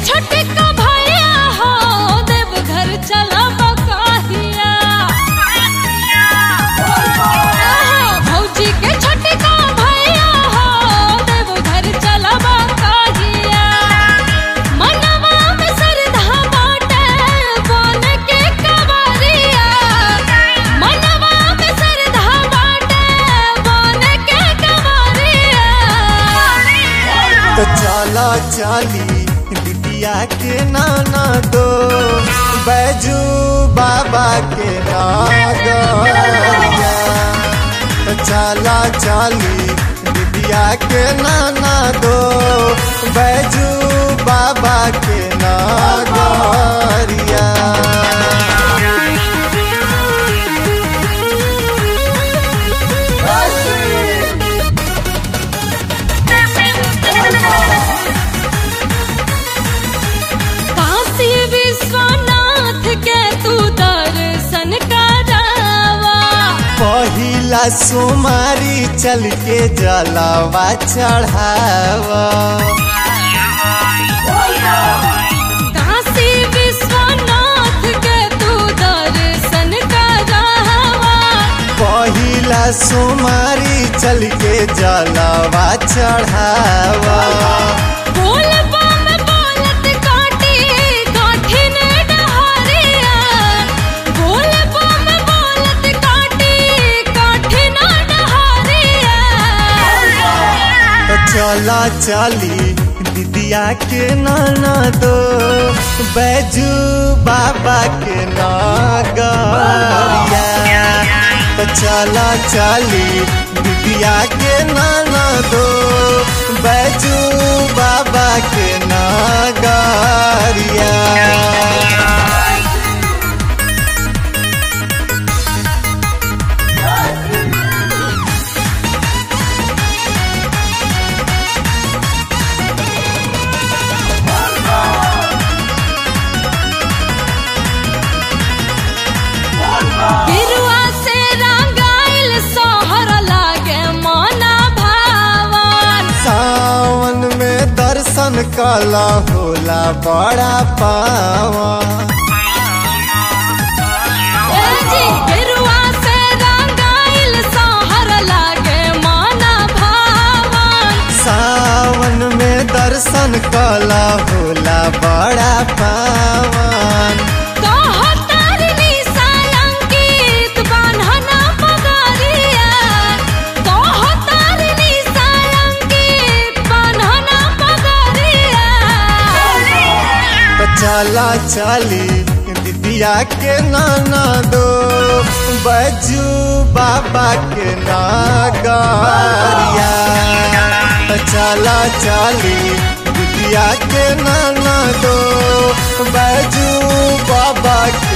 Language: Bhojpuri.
छोटका भैया हो देव घर चला बकाहिया भौजी के छोटका भैया हो देव घर चला बकाहिया मनवा में श्रद्धा बाटे बोल के कवरिया मनवा में श्रद्धा बाटे बोल के कवरिया तो चला चली बिटिया के नाना दो बैजू बाबा के नागरिया तो चला चली बिटिया के नाना दो बैजू बाबा के नागरिया काशी विश्वनाथ के तू दर्शन करावा पहिला सोमारी चल के जलावा चढ़ावा काशी विश्वनाथ के तू दर्शन करावा पहिला सोमारी चल के जलावा चढ़ावा बोल बम बोलत काटी काठिन डहरिया बोल बम बोलत काटी काठिन डहरिया तो चला चली दीदिया के नाना दो बैजू बाबा के नागरिया तो चला चली दीदिया के नाना दो बैजू बाबा के नागरिया गिरुआ से रंगाइल सोहर लागे मोना भावन सावन में दर्शन कला होला बड़ा पावा ए जी गिरुआ से रंगाइल सोहर लागे मोना भावन सावन में दर्शन कला होला बड़ा पावन कहो तारिणी सालंकित बान्हना पगरिया कहो तारिणी सालंकित बान्हना पगरिया तो चला चली दीदिया के नाना दो बजू बाबा के नागरिया तो चला चली दीदिया के नाना दो बजू बाबा के